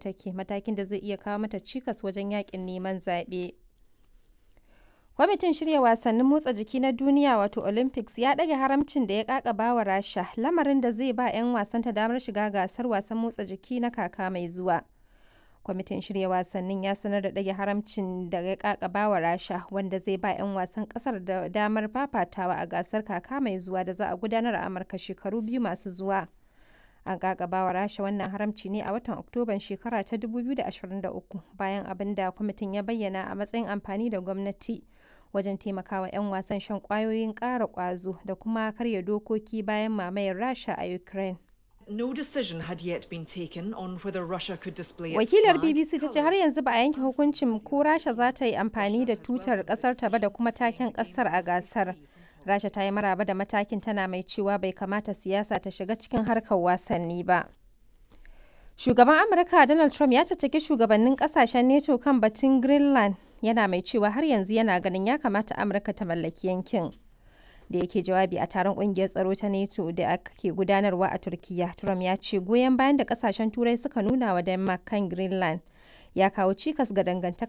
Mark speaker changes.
Speaker 1: take matakin da zai iya kawo mata cikas wajen yakin neman zaɓe. Kwamitin shirya wasannin motsa jiki na duniya wato Olympics ya ɗage haramcin da ya kakaba wa Rasha lamarin da zai ba 'yan wasanta damar shiga gasar wasan motsa jiki na kaka mai zuwa. Kwamitin shirya wasannin ya sanar da ɗage haramcin da ya kakaba wa Rasha wanda zai ba 'yan wasan ƙasar da damar fafatawa a gasar kaka mai zuwa da za a gudanar a Amurka shekaru biyu masu zuwa. An kakaba wa Rasha wannan haramci ne a watan Oktoban shekara ta 2023 bayan abin da kwamitin ya bayyana a matsayin amfani da gwamnati wajen taimakawa 'yan wasan shan kwayoyin ƙara ƙwazo da kuma karya dokoki bayan mamayar Rasha a Ukraine.
Speaker 2: No decision had yet been taken on whether Russia could display its
Speaker 1: Wakilar
Speaker 2: flag,
Speaker 1: BBC ta ce har yanzu ba a yanke hukuncin ko Rasha za ta yi amfani da tutar ƙasar ta ba da kuma taken ƙasar a gasar. Rasha ta yi maraba da matakin tana mai cewa bai kamata siyasa ta shiga cikin harkar wasanni ba. Shugaban Amurka Donald Trump ya caccaki shugabannin kasashen NATO kan batun Greenland yana mai cewa har yanzu yana ganin ya kamata Amurka ta mallaki yankin. Da yake jawabi a taron kungiyar tsaro ta NATO da ake gudanarwa a Turkiya, Trump ya ce goyon bayan da kasashen Turai suka nuna wa Denmark kan Greenland ya kawo cikas ga dangantaka